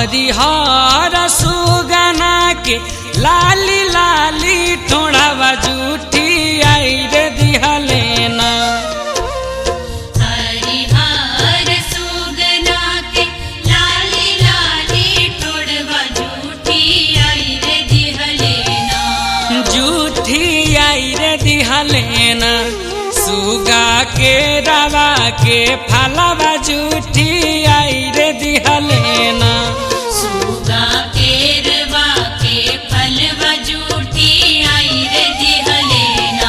हरिहर सुगना के लाली लाली ठोड़ावा जूठी आई रे दिहलेना हरिहर सुगना के लाली लाली टोड़वा झूठी आई रे दिहलेना जूठी आई रे दिहलेना सुगा के रवा के फलवा जूठी आई रे दिहलेना सुगा केरवा के फलवा झूठी आई रे दिहलेना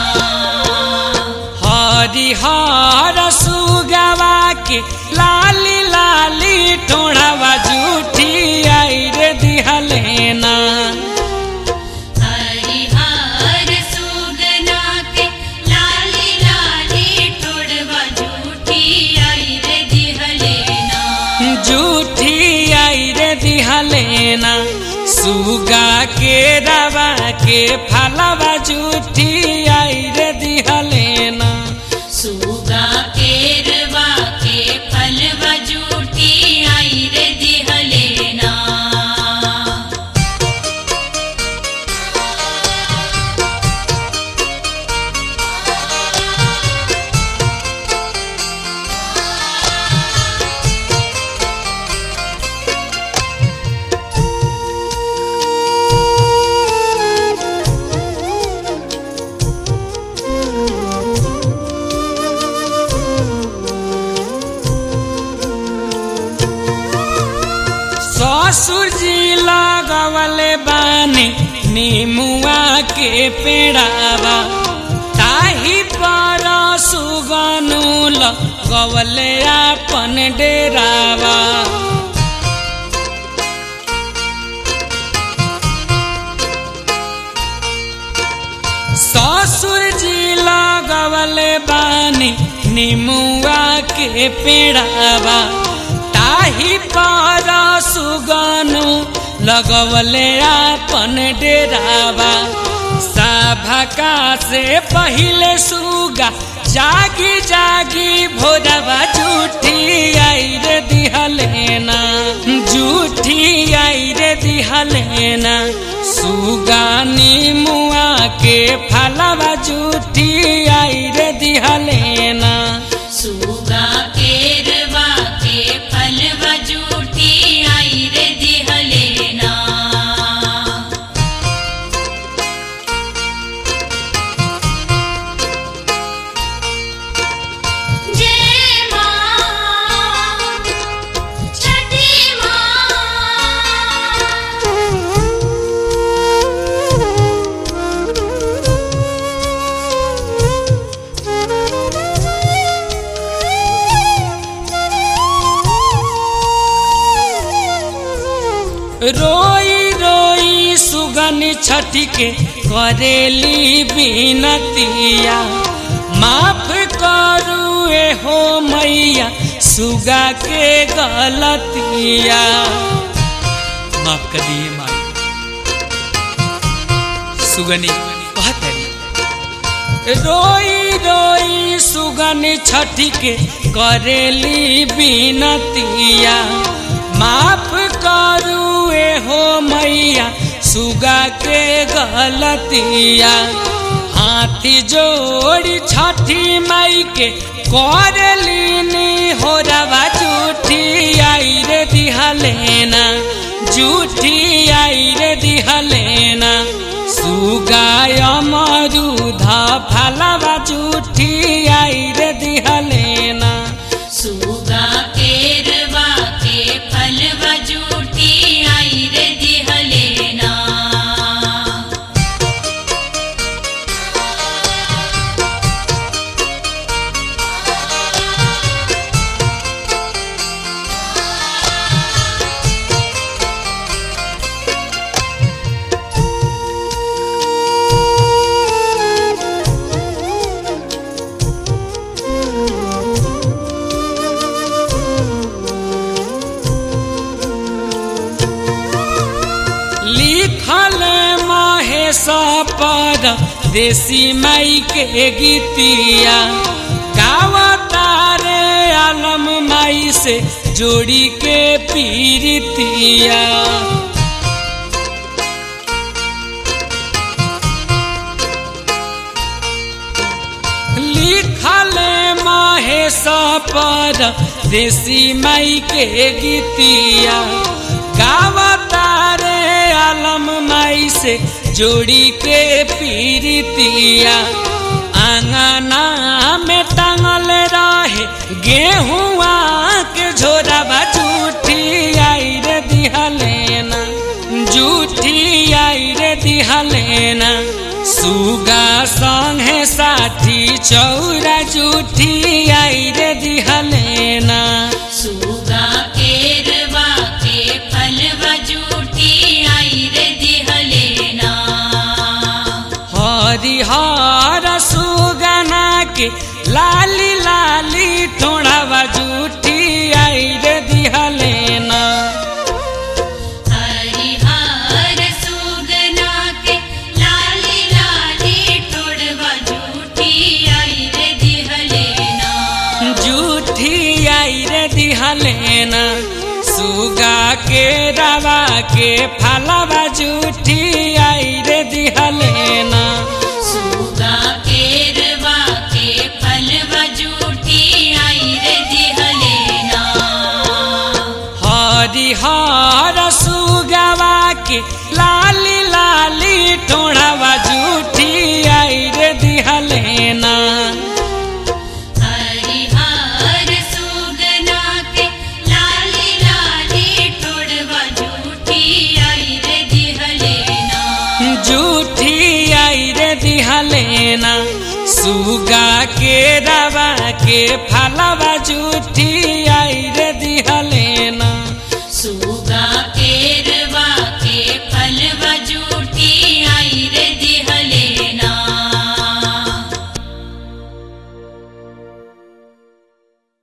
हरिहर सुगवा के लाली लाली ठोड़ावा जूठी आई रे दिहलेना हरिहर सुगना के लाली लाली टोड़वा झूठी आई रे दिहलेना जूठी आई रे दिहलेना सुगा के रवा के फलवा जूठी आई रे दिहलेना सुगा केरवा के फलवा झूठी आई रे दिहलेना ससुर जी लगवले बानी नीमुआ के पेड़ावा ताही पर सुगनु लगवले आपन डेरावा ससुर जी लगवले बानी निमुआ के पेड़ावा ताही पर सुगनु लगवले आपन डेरावा सभका से पहिले सुगा जागी जागी भोरवा झूठी आई रे दिहलेना झूठी आई रे दिहलेना सुगानी मुआ के फलवा झूठी आई रे दिहलेना सुगा केरवा के फलवा झूठी आई रे दिहलेना जय मां छठी रोई रोई सुगन छठी के करेली बिनतिया माफ करू ए हो मैया सुगा के गलतिया माफ कर दिए माई सुगनी कहतरी रोई रोई सुगन छठी के करेली बिनतिया माफ करू ए हो मैया सुगा के गलतिया हाथी जोड़ी छठी माई के करलीनी हो रवा झूठी आई रे दिहलेना झूठी आई रे दिहलेना सुगाय मरुधा फलवा झूठी आई रे दिहलेना सुगा केरवा के फलवा झूठी आई रे दिहलेना लिखल महेश पर देसी माई के गीतिया गावता रे आलम माई से जोड़ी के पीरितिया लिखले महेश पर देसी माई के गीतिया गावता रे आलम माई से जोड़ी के पीरितिया आंगना में टांगल रहे गेहुआ के झोरा जूठी आई रे दिहलेना जूठी आई रे दिहलेना सुगा संगे साथी चौरा जूठी आई रे दिहलेना सुगा केरवा के फलवा जूठी आई रे दिहलेना हरिहर सुगना के लाली लाली ठोड़ावा जूठी आई रे दिहलेना हरिहर सुगना के लाली लाली टोड़वा जूठी आई रे दिहलेना जूठी आई रे दिहलेना सुगा के रवा के फलवा जूठी आई रे दिहलेना सुगा केरवा के फलवा जूठी आई रे दिहलेना हरिहर सुगवा के लाली लाली ठोड़ावा जूठी आई रे दिहलेना हरिहर सुगना के लाली लाली टोड़वा जूठी आई रे दिहलेना जूठी आई रे दिहलेना सुगा के रवा के फलवा जूठी आई रे